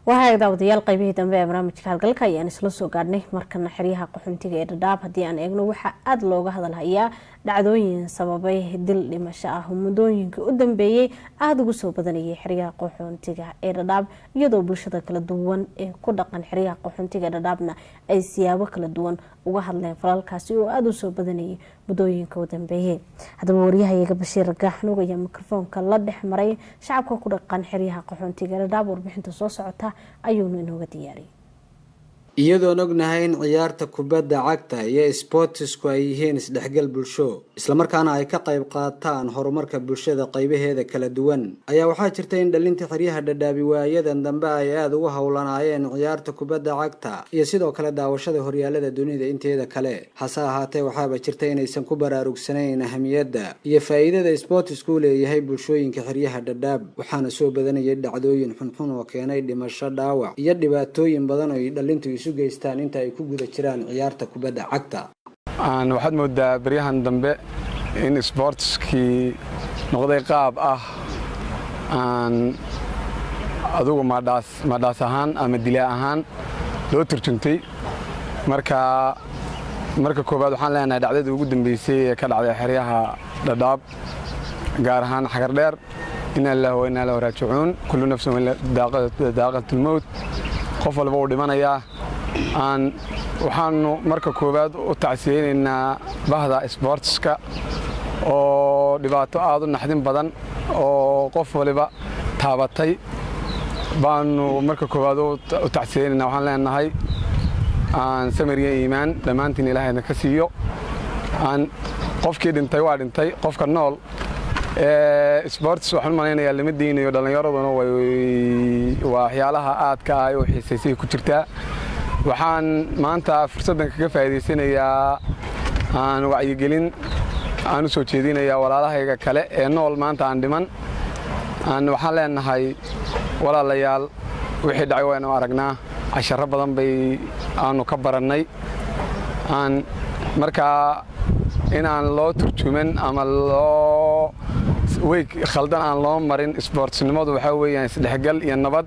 wahaag daawadayaal qaybihii dambe ee barnaamijka halgalka ayaan isla soo gaadhnay markana xeryaha qaxoontiga ee dhadhaab haddii aan eegno waxaa aada looga hadalhayaa dhacdooyin sababay dil dhimasho ah muddooyinkii u dambeeyey aada ugu soo badanayay xeryaha qaxoontiga ee dhadhaab iyadoo bulshada kala duwan ee ku dhaqan xeryaha qaxoontiga ee dhadhaabna ay siyaabo kala duwan uga hadleen falalkaasi oo aada u soo badanayay muddooyinka u dambeeyey haddaba waryahayaga bashiir gaaxnuug ayaa mikrofoonka la dhex maray shacabka ku dhaqan xeryaha qaxoontiga ee dhadhaab warbixinta soo socota ayuunu inooga diyaariyay iyadoon ognahay in ciyaarta kubadda cagta iyo sboortisku ay yihiin isdhexgal bulsho islamarkaana ay ka qayb qaataan horumarka bulshada qaybaheeda kala duwan ayaa waxaa jirta in dhalinta xeryaha dhadhaabi waayadan dambe ay aada ugu howlanaayeen ciyaarta kubadda cagta iyo sidoo kale daawashada horyaalada dunida inteeda kale hase ahaatee waxaaba jirta inaysan ku baraarugsanayn ahamiyadda iyo faa-iidada sboortisku u leeyahay bulshooyinka xeryaha dhadhaab waxaana soo badanayay dhacdooyin xunxun oo keenay dhimasho dhaawac iyo dhibaatooyin badan oo ay dhalintu isu geystaan inta ay ku guda jiraan ciyaarta kubadda cagta waxaad moodaa beryahan dambe in sboortiskii noqday qaab ah aan adugu madhaas ahaan ama dilaa ahaan loo turjuntay marka marka koowaad waxaan leenahay dhacdadii ugu dambeysay ee ka dhacday xeryaha dhadhaab gaar ahaan xagardheer ina lilah wa inaa lahu raajicuun kullu nafsin daaqatulmowt qof walba uu dhimanayaa aan waxaanu marka koowaad u tacsiyeynaynaa bahda sboortiska oo dhibaato aada u naxdin badan oo qof waliba taabatay baanu marka koowaad u tacsiyeynaynaa waxaan leenahay aan samiriya iimaan dhammaantiin ilaahayna ka siiyo aan qofkii dhintay waa dhintay qofka nool sboortis waxaan u malaynayaa lama diinayo dhallinyaraduna waa waxyaalaha aadka ah oo xiisaysay ku jirtaa waxaan maanta fursaddan kaga faa'iidaysanayaa aan wacyigelin aan u soo jeedinayaa walaalahayga kale ee nool maanta aan dhiman aan waxaan leenahay walaalayaal wixii dhacay waynu aragnaa casharro badan bay aanu ka barannay aan markaa in aan loo turjuman ama loo weyg khaldan aan loo marin isboortsnimadu waxaa weeyaan isdhexgal iyo nabad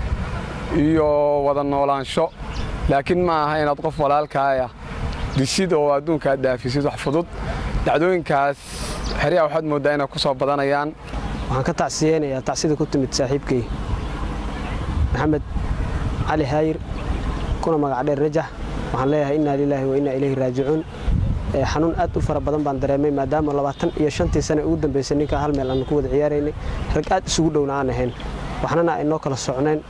iyo wada noolaansho laakiin ma aha inaad qof walaalkaaya disid oo adduunka aad dhaafisid wax fudud dhacdooyinkaas xeryaha waxaad mooddaa inay ku soo badanayaan waxaan ka tacsiyeynayaa tacsida ku timid saaxiibkay maxamed cali haayir kuna magac dheer rajax waxaan leeyahay innaa lilaahi wa innaa ilayhi raajicuun xanuun aad u fara badan baan dareemay maadaama labaatan iyo shantii sane ugu dambaysay ninkaa hal meel aanu ku wada ciyaaraynay rag aad isugu dhowna aan ahayn waxnana aynoo kala socnayn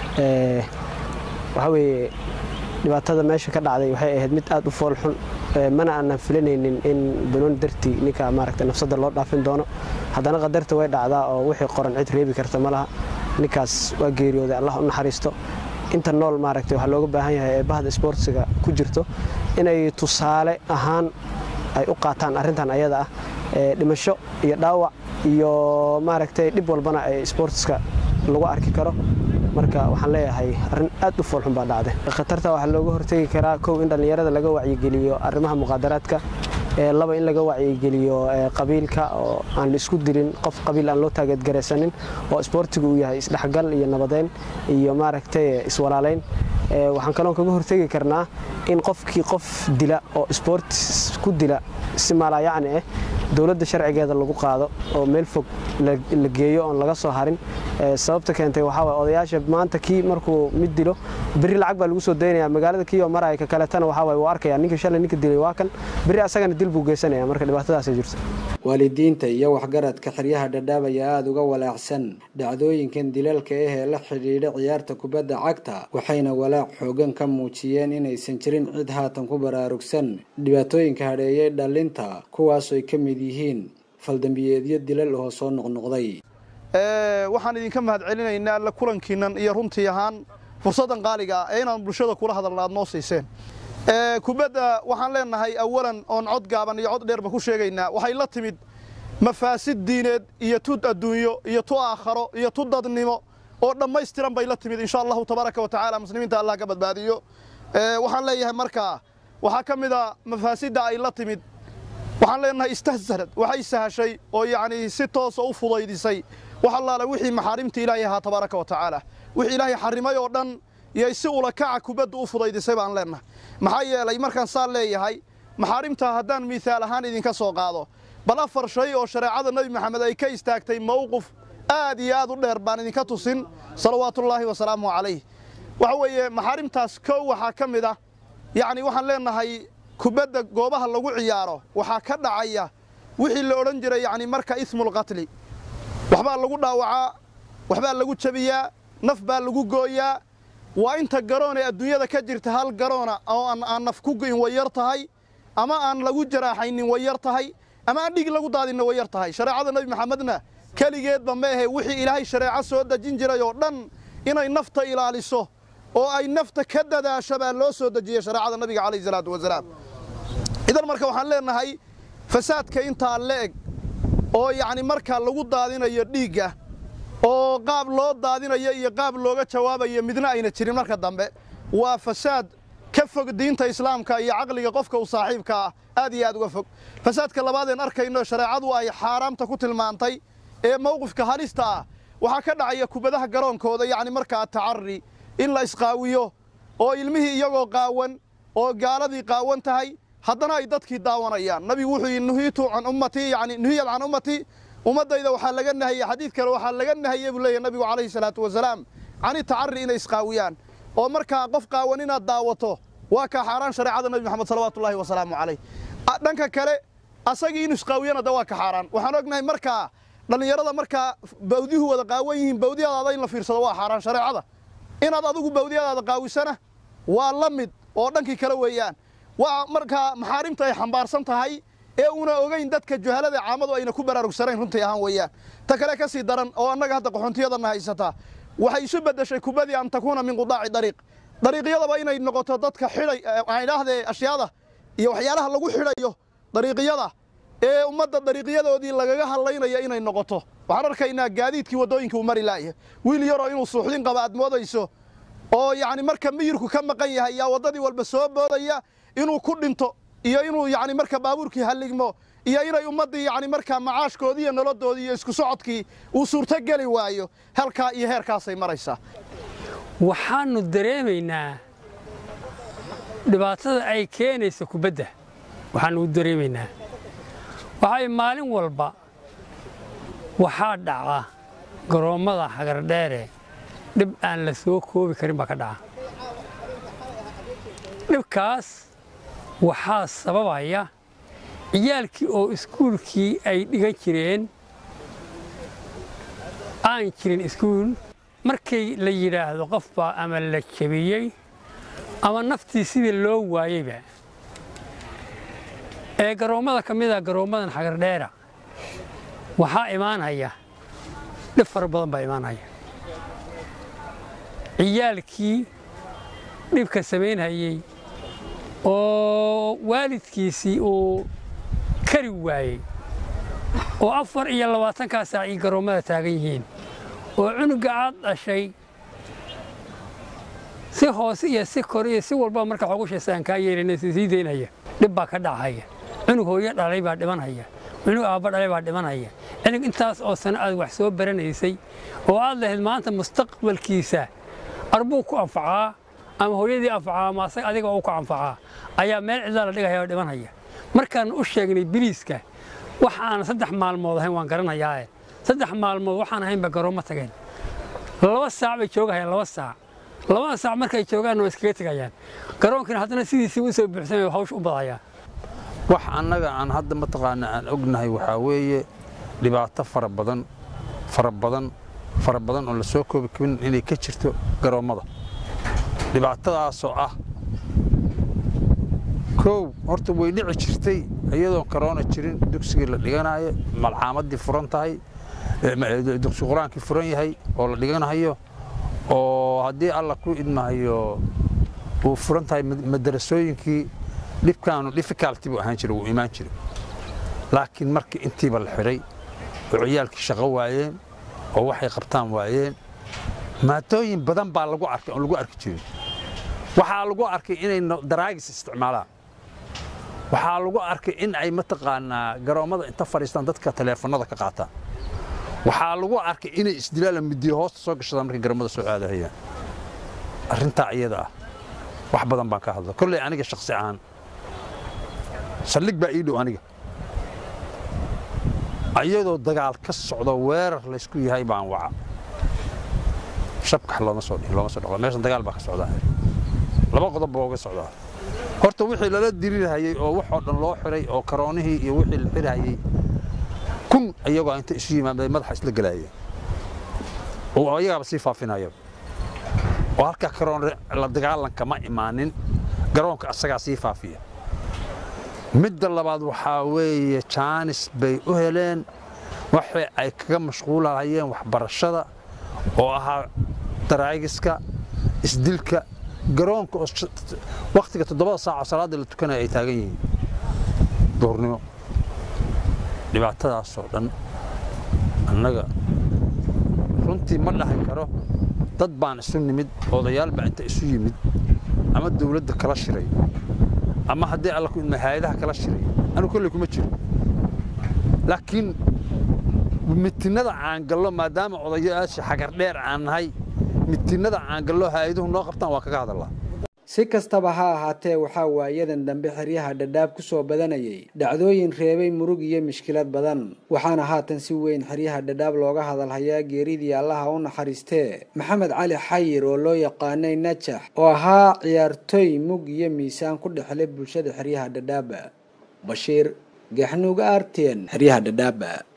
waxaa weeye dhibaatada meesha ka dhacday waxay ahayd mid aad u fool xun mana aanan filanaynin in banooni dartii ninka maaragta nafsadda loo dhaafin doono haddana qadarta way dhacdaa oo wixii qoran cid reebi karta ma laha ninkaas waa geeriyooday allah u naxariisto inta nool maaragtay waxaa looga baahan yahay ee bahda isboortsiga ku jirto inay tusaale ahaan ay u qaataan arrintan ayada ah dhimasho iyo dhaawac iyo maaragtay dhib walbana ay isboortiska lagu arki karo marka waxaan leeyahay arrin aad u foolxun baa dhacday khatarta waxaa looga hortegi karaa kow in dhallinyarada laga wacyigeliyo arrimaha muqaadaraadka laba in laga wacyigeliyo qabiilka oo aan la isku dilin qof qabiil aan loo taageedgaraysanin oo isboortigu uu yahay isdhexgal iyo nabadeyn iyo maaragtay iswalaalayn waxaan kaloon kaga hortegi karnaa in qofkii qof dila oo isboortis ku dila si maalayacni ah dowladda sharcigeeda lagu qaado oo meel fog la geeyo oon laga soo harin sababta keentay waxaa waay odayaasha maanta kii markuu mid dilo berri lacag baa lagu soo daynaya magaalada kii oo maraya ka kaletana waxaa waay wuu arkaya ninka shalay ninka dilay waa kan berri asagana dil buu geysanaya marka dhibaatadaasay jirto waalidiinta iyo waxgaradka xeryaha dhadhaab ayaa aada uga walaacsan dhacdooyinkan dilalka ah ee la xidhiidha ciyaarta kubadda cagta waxayna walaac xoogan ka muujiyeen inaysan jirin cid haatan ku baraarugsan dhibaatooyinka hadheeyay dhalinta kuwaasoo ay ka mid yihiin faldambiyeedyo dilal oo soo noqnoqday waxaan idinka mahad celinaynaa alla kulankiinnan iyo runtii ahaan fursaddan qaaliga ah ee inaan bulshada kula hadalna aad noo siiseen kubadda waxaan leenahay awalan oon cod gaaban iyo cod dheerba ku sheegaynaa waxay la timid mafaasid diineed iyo tud adduunyo iyo tu aakharo iyo tu dadnimo oo dhammaystiran bay la timid insha allahu tabaaraka wa tacaala muslimiinta allah ka badbaadiyo waxaan leeyahay markaa waxaa ka mid a mafaasidda ay la timid waxaan leenahay istahsanad waxay sahashay oo yacnii si toosa u fudaydisay wax allaale wixii maxaarimta ilaahay ahaa tabaaraka wa tacaala wixii ilaahay xarrimay oo dhan iyay si ulakaca kubadda u fudaydisay baan leennahay maxaa yeelay markaan saan leeyahay maxaarimtaa haddaan miihaal ahaan idinka soo qaado bal afar shay oo shareecada nebi maxamed ay ka istaagtay mowqif aad iyo aad u dheer baan idinka tusin salawaatullaahi wasalaamuhu calayh waxa weeye maxaarimtaas kow waxaa ka mid ah yacni waxaan leennahay kubadda goobaha lagu ciyaaro waxaa ka dhacaya wixii la odhan jiray yacni marka ismulqatli waxbaa lagu dhaawacaa waxbaa lagu jabiyaa naf baa lagu gooyaa waa inta garoon ee adduunyada ka jirta hal garoona oo aan naf ku go'in way yar tahay ama aan lagu jaraaxaynin way yar tahay ama aan dhig lagu daadinna way yar tahay shareecada nebi maxamedna keligeedba ma ahe wixii ilaahay shareeco soo dejin jiray oo dhan inay nafta ilaaliso oo ay nafta ka dadaasho baa loo soo dejiyey shareecada nabiga calayhi salaatu wasalaam idan marka waxaan leennahay fasaadka intaa le'eg oo yacni markaa lagu daadinayo dhiigga oo qaab loo daadinayo iyo qaab looga jawaabayo midna ayna jirin marka dambe waa fasaad ka fog diinta islaamka iyo caqliga qofka u saaxiibka ah aad iyo aad uga fog fasaadka labaadeen arkayno shareecadu ay xaaraamta ku tilmaantay ee mowqifka halista ah waxaa ka dhacaya kubadaha garoonkooda yacni markaa tacari in la isqaawiyo oo ilmihii iyagoo qaawan oo gaaladii qaawan tahay haddana ay dadkii daawanayaan nabigu wuxuu yidhi nuhiitu can ummatii yacni nuhiyad can ummatii ummaddayda waxaa laga nahayey xadiid kale waxaa laga nahayey buu leeyahy nabigu calayhi salaatu wasalaam cani tacari inay isqaawiyaan oo markaa qof qaawan inaad daawato waa kaa xaaraan shareecada nabi maxamed salawaatullaahi wasalaamu calayh dhanka kale asagii inu isqaawiyana da waa ka xaaraan waxaan ognahay markaa dhallinyarada markaa bawdihu wada qaawan yihiin bawdiyadaada in la fiirsado waa xaaraan shareecada inaad adigu bawdiyadaada qaawisana waa la mid oo dhankii kale weeyaan waa markaa maxaarimta ay xambaarsan tahay ee una ogayn dadka juhalada caamadu ayna ku baraarugsanayn runtii ahaan weeyaan ta kale ka sii daran oo annaga hadda qaxoontiyadanna haysataa waxay isu beddeshay kubadii an takuuna min qudaaci dariiq dariiqyadaba inay noqoto dadka xidhay aan idhaahdee ashyaada iyo waxyaalaha lagu xidhayo dariiqyada ee ummadda dariiqyadoodii lagaga hadlaynaya inay noqoto waxaan arkaynaa gaadiidkii waddooyinka uu mari laaya wiil yaroo inuu suuxdin qaba aad moodayso oo yacni marka miyirku ka maqan yahay yaa waddadii walba soo boodaya inuu ku dhinto iyo inuu yacni marka baabuurkii halligmo iyo inay ummaddii yacni markaa macaashkoodii iyo nolodoodii iyo isku socodkii uu suurtogeli waayo halkaa iyo heerkaasay maraysaa waxaannu dareemaynaa dhibaatada ay keenaysa kubadda waxaannu u dareemaynaa waxay maalin walba waxaa dhaca garoommada xagardheere dhib aan la soo koobi karin baa ka dhaca dhibkaas waxaa sababaya ciyaalkii oo iskuulkii ay dhigan jireen aan jirin iskuul markay la yidhaahdo qof baa ama la jabiyey ama naftii sidii loo waayeyba ee garoommada ka mida garoommadan xagardheera waxaa imaanaya dhib fara badan baa imaanaya ciyaalkii dhibka samaynhayey oo waalidkiisii uu kari waayey oo afar iyo labaatankaa saac ii garoommada taagan yihiin oo cunuga aad dhashay si hoose iyo si kor iyo si walba marka xogushaysa aan kaa yeelinaysa sii daynaya dhib baa ka dhacaya cunug hooyo dhalay baa dhimanaya cunug aabba dhalay baa dhimanaya cunug intaas oo sano aad wax soo baranaysay oo aad lahayd maanta mustaqbalkiisa arbuu ku anfacaa ama hooyadii anfacaa ama asaga adiga uu ku anfacaa ayaa meel cidlaa la dhigaya oo dhimanaya markaan u sheegnay biliiska wax aan saddex maalmood ahayn waan garanayaae saddex maalmood waxaan ahaynba garoommo tageen laba saac bay joogahayaan laba saac labada saac markay joogaanna waa iskaga tegayaan garoonkina haddana sidiisii u soo buuxsamay hawsh u badayaan wax annaga aan hadda mataqaana aan ognahay waxaa weeye dhibaato fara badan fara badan fara badan oo la soo koobi karin inay ka jirto garoommada dhibaatadaasoo ah kow horta way dhici jirtay iyadoon karoona jirin dugsigii la dhiganayo malcaamadii furan tahay dugsi qur-aankii furan yahay oo la dhiganayo oo haddii alla ku idmahayo uu furan tahay madarasooyinkii dhibkaanu difficulty buu ahaan jiray wuu imaan jiray laakiin markii intiiba la xidhay oo ciyaalkii shaqo waayeen oo waxay qabtaan waayeen maadooyin badan baa lagu arkay oon lagu arki jirin waxaa lagu arkay inay daraagis isticmaalaan waxaa lagu arkay in ay mataqaanaa garoommada inta fadhiistaan dadka taleefannada ka qaataan waxaa lagu arkay inay isdilaala midiyo hoosta soo gashadaan markay garamada soo aadahayaan arrintaa iyada ah wax badan baan ka hadla kolley aniga shakhsi ahaan saldhig baa ii dhow aniga ayadoo dagaal ka socdo weerar laysku yahay baan waca shabkax looma soo dhihin looma soo dhaqo meeshan dagaal baa ka socdaa laba qodob baa uga socdaa horta wixii lala dirirhayay oo waxoo dhan loo xiray oo karoonihii iyo wixii la xirhayay kun iyagoo inta isu yimaada madaxa isla galaayeen oo ayagaaba sii faafinaya oo halkaa karoon la dagaalanka ma imaanin garoonka asagaa sii faafiya midda labaad waxaa weeye jaanis bay u heleen waxay ay kaga mashquulahayeen waxbarashada oo ahaa daraagiska isdilka garoonka oo wakhtiga toddobada saaco salaadda la tukanaya ay taagan yihiin duhurnimo dhibaatadaasoo dhan annaga runtii ma dhahan karo dad baan isu nimid odayaal baa inta isu yimid ama dawladda kala shiray ama haddii alla ku idma hay-adaha kala shiray anu kolley kuma jiro laakiin mitinada caangallo maadaama odayaasha xagar dheer aan nahay mitinada caangallo hay-aduhu noo qabtaan waa kaga hadallaa si kastaba ha ahaatee waxaa waayadan dambe xeryaha dhadhaab ku soo badanayay dhacdooyin reebay murug iyo mishkilad badan waxaana haatan si weyn xeryaha dhadhaab looga hadalhayaa geeridii allaha u naxariistee maxamed cali xayir oo loo yaqaanay najax oo ahaa ciyaartooy mug iyo miisaan ku dhexlay bulshada xeryaha dhadhaaba bashiir gaxnuuga artien xeryaha dhadhaaba